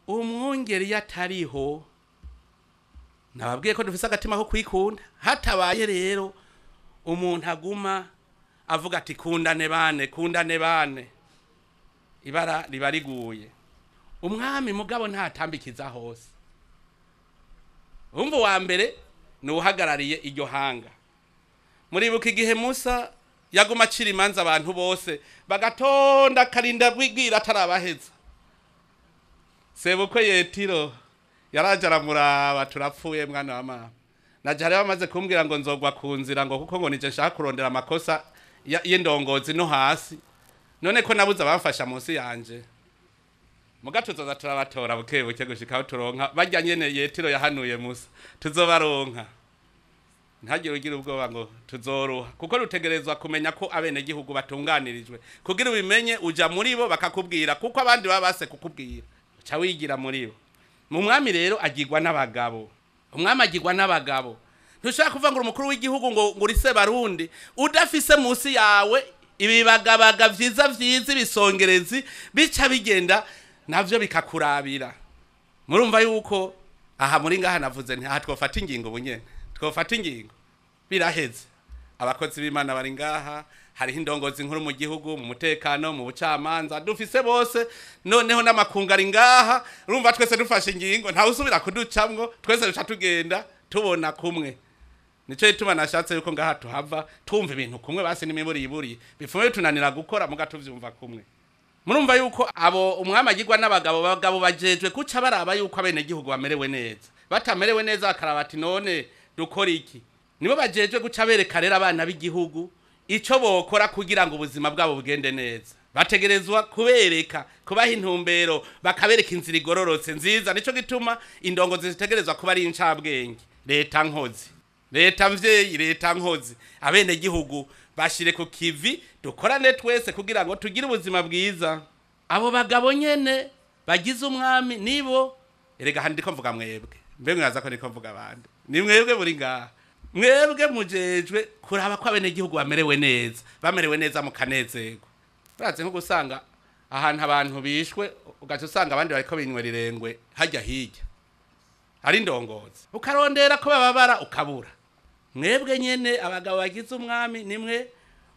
umwungeri iyo atariho nababwiye ko dufise agatima ko kwikunda hatabaye rero umuntu aguma avuga ati kundane bane kundane bane ibara riba riguye umwami mugabo ntatambikiza hose umva wa mbere ni uhagarariye iryo hanga muribuka igihe musa yaguma acira imanza abantu bose bagatonda akarinda bwira atarabaheza sebukwe yetiro yaraje aramuraba turapfuye mwana wa mama naje hari bamaze kumbwira ngo nzogwa ku nzira ngo kuko ngo nije nshaka kurondera amakosa ya- y'indongozi no hasi none ko nabuze abamfasha munsi yanje muga tuzoza turabatora buke buke gushika aho turonka barya nyene yetiro yahanuye musa tuzobaronka ntagire ugira ubwoba ngo tuzoruha kuko rutegerezwa kumenya ko abenegihugu batunganirijwe kugira ubimenye uja muri bo bakakubwira kuko abandi baba base kukubwira uca wigira muri bo mu mwami rero agirwa n'abagabo umwami agirwa n'abagabo ntushobora kuvuga ngo uri umukuru w'igihugu ngo ngo urise barundi udafise munsi yawe ibibagabaga vyiza vyiza ibisongerezi bica bigenda navyo bikakurabira murumva yuko aha muri ngaha navuze nti aha twofata ingingo bunyene twofata ingingo biraheze abakozi b'imana bari ngaha hariho indongozi nkuru mu gihugu mu mutekano mu bucamanza dufise bose noneho n'amakungu ari ngaha urumva twese dufashe ingingo ntawe usubira kuducamwo twese duca tugenda tubona kumwe nico gituma nashatse yuko ngaha tuhava twumva ibintu kumwe basi n'imiburiburi bifume bitunanira gukora muga tuvyumva kumwe murumva yuko abo umwami agirwa n'abagabo abagabo bajejwe kuca baraba yuko abenegihugu bamerewe neza batamerewe neza bakaraba ati none dukora iki nibo bajejwe guca bereka rero abana b'igihugu ico bokora kugira ngo ubuzima bwabo bugende neza bategerezwa kubereka kubaha intumbero bakabereka inzira igororotse nziza nico gituma indongozi zitegerezwa kuba ari incabwenge leta nkozi leta mvyeyi leta nkozi abenegihugu bashire ku kivi dukorane twese kugira ngo tugire ubuzima bwiza abo bagabo nyene bagize umwami nibo erega handi ndiko mvuga mwebwe mbe mwaza ko ndiko mvuga abandi ni mwebwe buri ngaha mwebwe mujejwe kuraba ko abenegihugu bamerewe neza bamerewe neza mukanezerwa urazi nko gusanga ahantu abantu bishwe ugaca usanga abandi bariko binywera irengwe hajya hirya ari ndongozi ukarondera ko bababara ukabura mwebwe nyene abagabo bagize umwami nimwe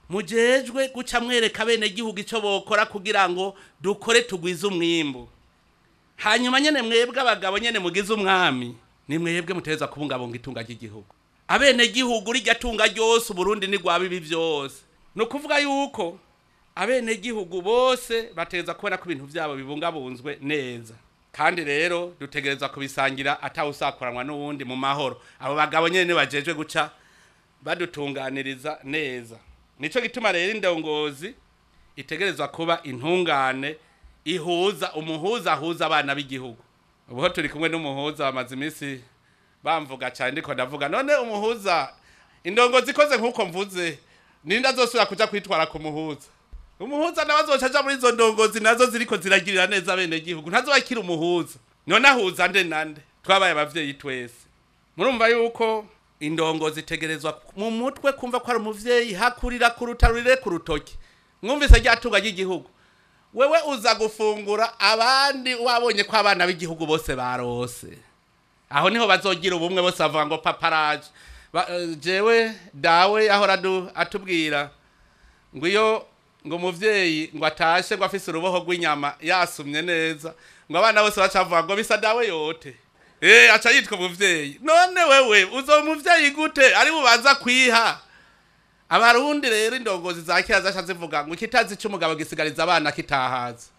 mujejwe guca mwereka bene gihugu ico bokora kugira ngo dukore tugwize umwimbu hanyuma nyene mwebwe abagabo nyene mugize umwami ni mwebwe mutegerezwa kubungabunga itunga ry'igihugu abene gihugu rirya tunga ryose uburundi ni rwaba ibi vyose ni ukuvuga yuko abene gihugu bose bategerezwa kubona ko ibintu vyabo bibungabunzwe neza kandi rero dutegerezwa kubisangira atawusakuranwa n'uwundi mu mahoro abo bagabo nyene bajejwe guca badutunganiriza neza nico gituma rero indongozi itegerezwa kuba intungane ihuza umuhuza ahuza abana b'igihugu ubuho turi kumwe n'umuhuza bamaze iminsi bamvuga cyane ndiko ndavuga none umuhuza indongozi ikoze nk'uko mvuze ninde azosubira kuja kwitwara ku muhuza umuhuza nawe azoca aja muri izo ndongozi nazo ziriko ziragirira neza bene gihugu ntazo bakira umuhuza none ahuza nde nande twabaye abavyeyi twese murumva yuko indongozi itegerezwa mu mutwe kumva ko ari umuvyeyi hakurira ku rutarurire ku rutoki mwumvise ryatunga ry'igihugu wewe uza gufungura abandi wabonye ko abana b'igihugu bose barose aho niho bazogira ubumwe bose bavuga ngo paparaje Ba- eh, jewe dawe ahora adu- atubwira ngo iyo ngo umuvyeyi ngo atashe ngo afise uruboho rw'inyama yasumye neza ngo abana bose bacavuga ngo bisa dawe yote eh aca yitwa umuvyeyi none wewe uzo umuvyeyi gute ari bubanza kwiha abarundi rero indongozi za kera zasha zivuga ngo ikitazi c'umugabo gisigariza abana kitahaza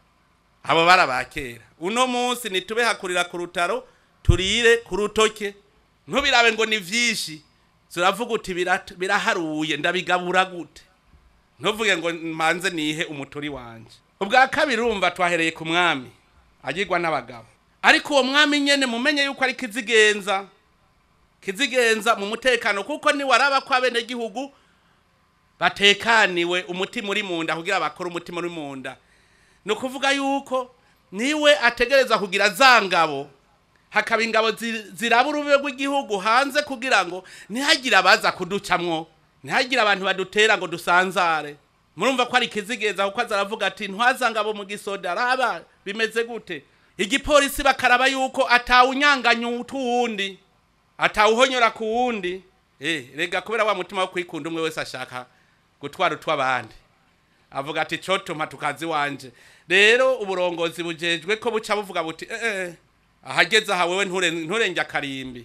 abo barabakera uno munsi nitube hakurira ku rutaro turire ku rutoke ntubirabe ngo ni vyinshi turavuga uti "Birat- biraharuye ndabigabura gute ntuvuge ngo manze nihe umuturi wanje ubwa kabiri urumva twahereye ku mwami agirwa n'abagabo ariko uwo mwami nyene mumenye yuko ari kizigenza kizigenza mu mutekano kuko niwaraba ko abenegihugu batekaniwe umutima uri mu nda kugira bakore umutima uri mu nda ni ukuvuga yuko niwe ategereza kugira za ngabo hakaba ingabo zi- ziraba urube rw'igihugu hanze kugira ngo ntihagire abaza kuducamwo ntihagire abantu badutera ngo dusanzare murumva ko ari ikizigenza kuko aza aravuga ati ntwaza ngabo mu gisoda raba bimeze gute igipolisi bakaraba yuko atawunyanganya utuwundi atawuhonyora ku wundi eh rega kubera wa mutima wo kwikunda umwe wese ashaka gutwara utw'abandi avuga ati cotuma tukazi wanje rero uburongozi bujejwe ko buca buvuga buti eh, eh ahageze aha wewe nture nturenge akarimbi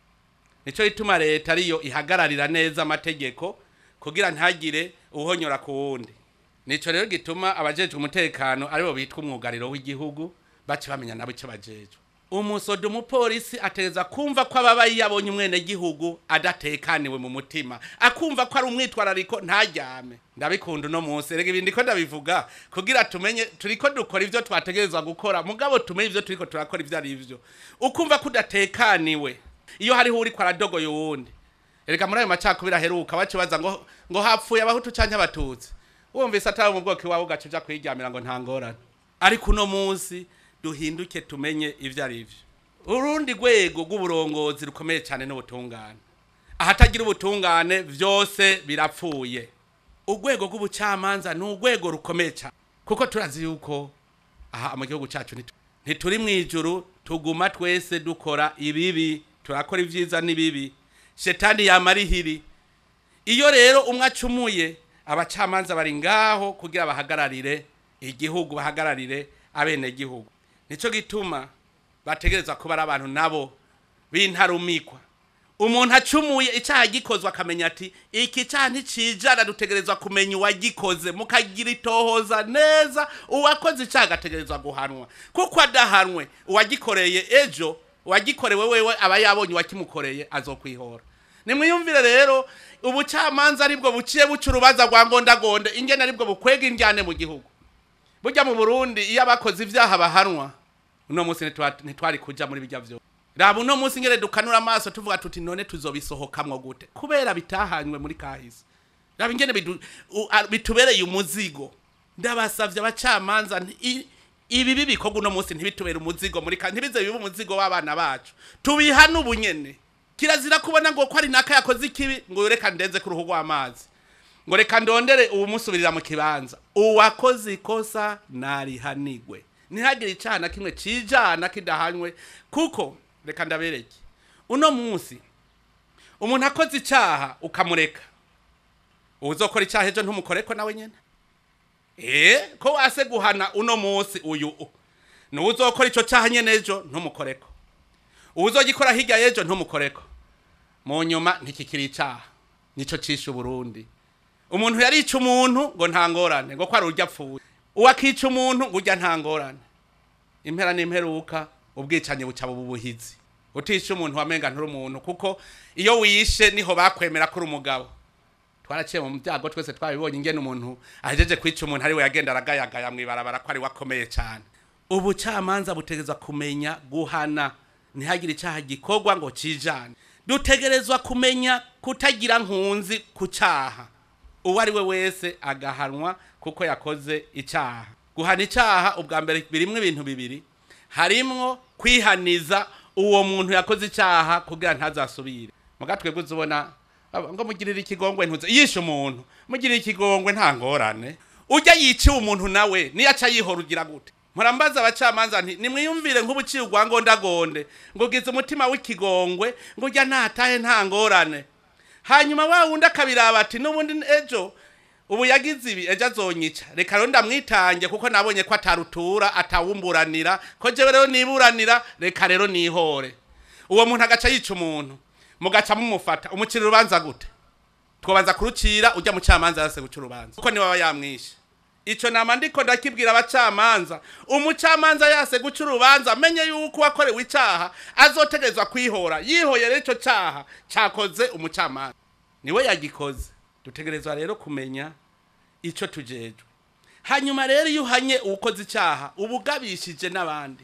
nico ituma leta ariyo ihagararira neza amategeko kugira ntagire uhonyora ku wundi nico rero gituma abajejwe umutekano aribo bitwa umwugariro w'igihugu bace bamenya nabo icyo bajejwe umusodo umupolisi ategeza kumva ko ababaye yabonye umwene gihugu adatekaniwe mu mutima akumva ko ari umwitwarariko ntaryame ndabikunda uno munsi rega ibindi ko ndabivuga kugira tumenye turiko dukora ivyo twategerezwa gukora mugabo tumenye ivyo turiko turakora ivyo ari vyo ukumva ko udatekaniwe iyo hariho uriko aradogoye uwundi reka muri ayo macakubiri aheruka bacibaza ngo ngo hapfuye abahutu canke abatutsi wumvise atari mu bwoko iwawe ugaca uja kwiryamira ngo nta ngorane ariko uno munsi duhinduke tumenye ivyo ari vyo urundi rwego rw'uburongozi rukomeye cyane n'ubutungane ahatagira ubutungane vyose birapfuye urwego rw'ubucamanza ni urwego rukomeye cyane kuko turazi yuko aha mu gihugu cyacu ntitu- ntituri mu ijuru tuguma twese dukora ibibi turakora ibyiza n'ibibi shetani yamarihiri iyo rero umwe acumuye abacamanza bari ngaho kugira bahagararire igihugu bahagararire abenegihugu nico gituma bategereza kuba ari abantu nabo b'intarumikwa umuntu acumuye icyaha gikozwe akamenya ati iki cyaha nticijana dutegerezwa kumenya uwagikoze mukagira itohoza neza uwakoze icyaha agategerezwa guhanwa kuko adahanwe uwagikoreye ejo uwagikorewe wewe aba yabonye uwakimukoreye azokwihora nimwiyumvire rero ubucamanza aribwo buciye buca urubanza rwa ngondagonde ingene aribwo bukwega indyane mu gihugu burya mu burundi iyo abakoze ibyaha bahanwa uno munsi ntitwa- ntitwari kuja muri bijya vyo raba uno munsi ngere dukanura amaso tuvuga tuti none tuzobisohokamwo gute kubera bitahanywe muri kahise raba ingene bidu- u- a- bitubereye umuzigo ndabasavye abacamanza nti- i- ibi bibikorwa uno munsi ntibitubere umuzigo muri ka ntibize bibe umuzigo w'abana bacu tubihane ubunyene kirazira kubona ngo ko ari naka yakoze ikibi ngo reka ndenze ku ruhu rw'amazi ngo reka ndondere uwumusubirira mu kibanza uwakoze ikosa narihanigwe ntihagire icyaha na kimwe cijana kidahanywe kuko reka ndabereke uno munsi umuntu akoze icyaha ukamureka uzokora icyaha ejo ntumukoreko nawe nyine eh ko wase guhana uno munsi uyu u. nuwo uzokora ico cyaha nyene ejo ntumukoreko uzogikora hirya y'ejo ntumukoreko mu nyuma ntikikiri icyaha nico cishe uburundi umuntu yarica umuntu ngo nta ngorane ngo ko ari urya apfuye uwakica umuntu ngo urya nta ngorane impera n'imperuka ubwicanyi buca buba ubuhizi utisha umuntu wamenga nturi umuntu kuko iyo wishe niho bakwemera ko uri umugabo twaraciye mu byago twese twabibonye ingene umuntu ahejeje kwica umuntu ariwe yagenda aragayagaya mw'ibarabara ko ari we akomeye cyane ubucamanza butegerezwa kumenya guhana ntihagire icyaha gikorwa ngo cijane dutegerezwa kumenya kutagira nkunzi ku cyaha uwo ari we wese agahanwa kuko yakoze icyaha guhana icyaha ubwa mbere birimwo ibintu bibiri harimwo kwihaniza uwo muntu yakoze icyaha kugira ntazasubire muga twebwe uzubona aba- ngo mugirire ikigongwe ntuze yishe umuntu mugirire ikigongwe nta ngorane ujya yiciwe umuntu nawe niyo aca yihora ugira gute murambaza abacamanza nti nimwiyumvire nk'ubuciye ugwa ngondagonde ngo ugize umutima w'ikigongwe ngo ujya ntatahe nta ngorane hanyuma wa wundi akabiraba ati n'ubundi ejo ubu yagize ibi ejo azonyica reka rero ndamwitange kuko nabonye ko atarutura atawumburanira ko jewe rero niburanira reka rero nihore uwo muntu agaca yica umuntu mugaca mumufata umucira urubanza gute twabanza kurucira ujya mu camanza yase guca urubanza kuko niwe aba yamwishe ico nama ndiko ndakibwira abacamanza umucamanza yase guca urubanza amenye yuko uwakorewe icaha azotegerezwa kwihora yihoye rero ico caha cakoze umucamanza niwe yagikoze dutegerezwa rero kumenya ico tujejwe hanyuma rero iyo uhanye uwukoze icyaha uba ugabishije n'abandi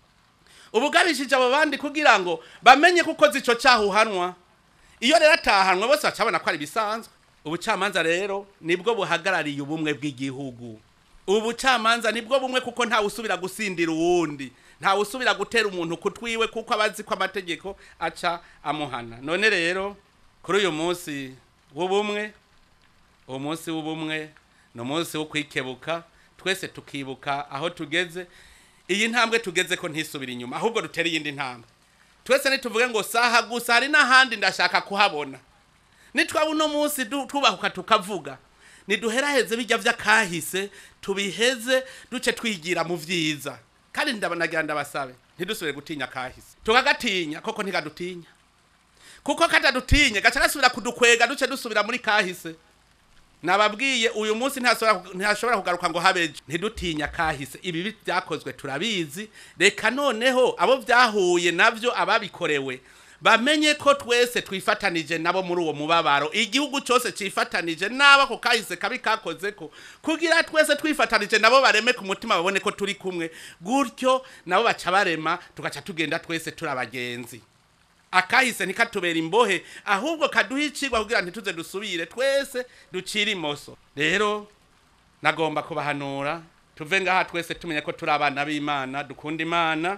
uba ugabishije abo bandi kugira ngo bamenye ko ukoze icyo cyaha uhanwa iyo rero atahanwe bose bacabona ko ari ibisanzwe ubucamanza rero nibwo buhagarariye ubumwe bw'igihugu ubucamanza nibwo bumwe kuko ntawe usubira gusindira uwundi ntawe usubira gutera umuntu kutwiwe kuko aba azi ko amategeko aca amuhana none rero kuri uyu munsi w'ubumwe uwo munsi w'ubumwe ni umunsi wo kwikebuka twese tukibuka aho tugeze iyi ntambwe tugeze ko ntisubira inyuma ahubwo dutere iyindi ntambwe twese nituvuge ngo saha gusa hari n'ahandi ndashaka kuhabona nitwaba uno munsi du- tubahuka tukavuga niduheraheze bijya vy'akahise tubiheze duce twigira mu vyiza kandi ndabanagira ndabasabe ntidusubire gutinya kahise tukagatinya koko ntikadutinya kuko katadutinye gaca gasubira kudukwega duce dusubira muri kahise nababwiye uyu munsi ntashobora ntashobora kugaruka ngo habeje ntidutinya kahise ibi byakozwe turabizi reka noneho abo byahuye navyo ababikorewe bamenye ko twese twifatanije nabo muri uwo mubabaro igihugu cyose cifatanije n'abo ako kahise kabi kakozeko kugira twese twifatanije nabo bareme ku mutima babone ko turi kumwe gutyo nabo baca barema tugaca tugenda twese turi abagenzi akahise ntikatubera imbohe ahubwo kaduha icigwa kugira ntituze dusubire twese ducire imoso rero nagomba kubahanura tuve ngaha twese tumenye ko turi abana b'imana dukunda imana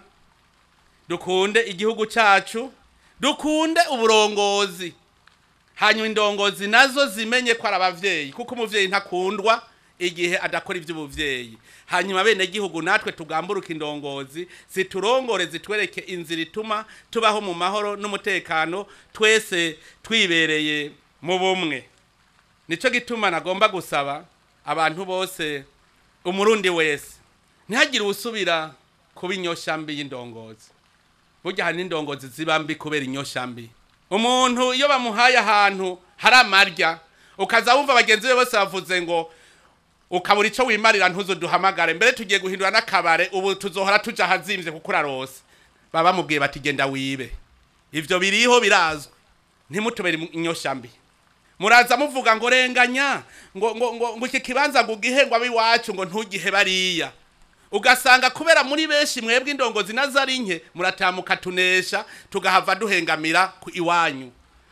dukunde igihugu cyacu dukunde uburongozi hanyuma indongozi nazo zimenye ko ari abavyeyi kuko umuvyeyi ntakundwa igihe adakora ivy'ubuvyeyi hanyuma bene gihugu natwe tugamburuka indongozi ziturongore zitwereke inzira ituma tubaho mu mahoro n'umutekano twese twibereye mu bumwe nico gituma nagomba gusaba abantu bose umurundi wese ntihagire usubira kuba inyoshambi y'indongozi burya hari n'indongozi ziba mbi kubera inyoshambi umuntu iyo bamuhaye ahantu hari amarya ukaza wumva bagenzi be bose bavuze ngo ukabura icyo wimarira ntuzo duhamagare mbere tugiye guhindura n'akabare ubu tuzohora tuja ahazimvye kuko urarose baba bamubwiye bati genda wibe ivyo biriho birazwi ntimutubere inyoshambi muraza muvuga ngo renganya ngo ngo ngo ngo iki kibanza ngo ugihe ngo abiwacu ngo ntugihe bariya ugasanga kubera muri benshi mwebwe indongozi nazo ari nke muratamuka tunesha tugahava duhengamira ku iwanyu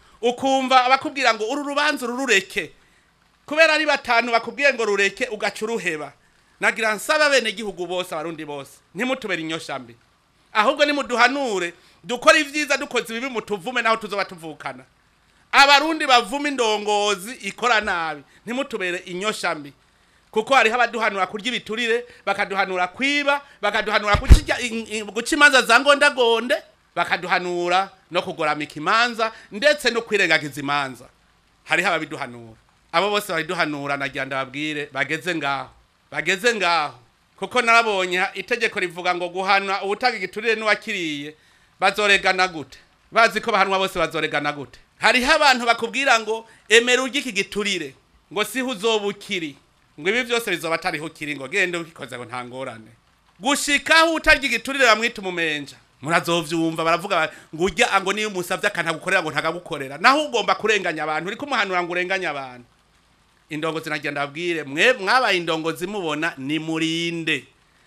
ukumva abakubwira ngo uru rubanza ururureke kubera ari batanu bakubwiye ngo rureke ugaca uruheba nagira nsaba bene gihugu bose abarundi bose ntimutubere inyoshambi ahubwo nimuduhanure dukora ibyiza dukoze ibibi mutuvume naho tuzoba tuvukana abarundi bavuma indongozi ikora nabi ntimutubere inyoshambi kuko hariho abaduhanura kurya ibiturire bakaduhanura kwiba bakaduhanura guca i- i- guca imanza za ngondagonde bakaduhanura no kugoramika imanza ndetse no kwirengagiza imanza hariho ababiduhanura abo bose babiduhanura nagira ndababwire bageze ngaho bageze ngaho kuko narabonye itegeko rivuga ngo guhanwa ubutanga igiturire n'uwakiriye bazoregana gute bazi ko bahanwa bose bazoregana gute hariho abantu bakubwira ngo emera urye iki giturire ngo siho uzoba ukiri ngo ibi byose bizoba atariho ukiri ngo gende ukikoze ngo nta ngorane gushikaho utarya igiturire bamwita umumenja murazovyumva baravuga ba- ngo urya ngo niyo umusavye akanagukorera ngo ntagagukorera naho ugomba kurenganya abantu uriko umuhanura ngo urenganye abantu indongozi nagira ndabwire mwe mwabaye indongozi mubona ni murinde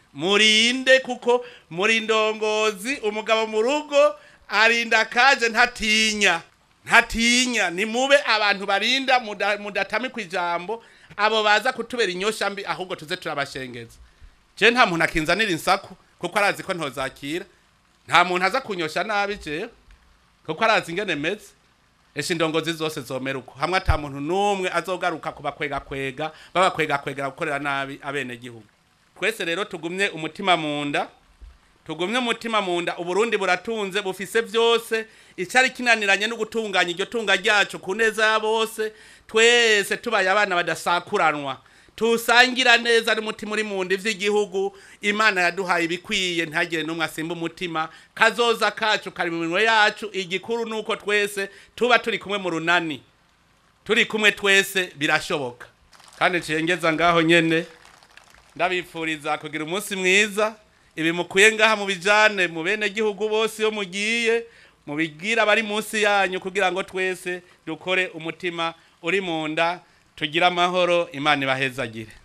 murinde kuko muri indongozi umugabo mu rugo arinda kaje ntatinya ntatinya ni mube abantu barinda muda- mudatami ku ijambo abo baza kutubera inyosha mbi ahubwo tuze turabashengeza je nta muntu akinzanira insaku kuko arazi ko ntozakira nta muntu aza kunyosha nabi jewe kuko arazi ingene meze esha indongozi zose zomera uko hamwe ata muntu n'umwe azogaruka kubakwegakwega babakwegakwegera gukorera nabi abene gihugu twese rero tugumye umutima mu nda tugumye umutima mu nda uburundi buratunze bufise byose icyari kinaniranye no gutunganya iryo tunga ryacu ku neza ya bose twese tubaye abana badasakuranwa tusangira neza n'umutima uri mu nda ivy'igihugu imana yaduhaye ibikwiye ntagire n'umwe asimba umutima kazoza kacu kari mu minwe yacu igikuru nuko twese tuba turi kumwe mu runani turi kumwe twese birashoboka kandi ncengeza ngaho nyene ndabipfuriza kugira umunsi mwiza ibi mukuye ngaha mu bijane mu bene gihugu bose iyo mugiye mubibwira abari munsi yanyu kugira ngo twese dukore umutima uri mu nda tugire amahoro imana ibahezagire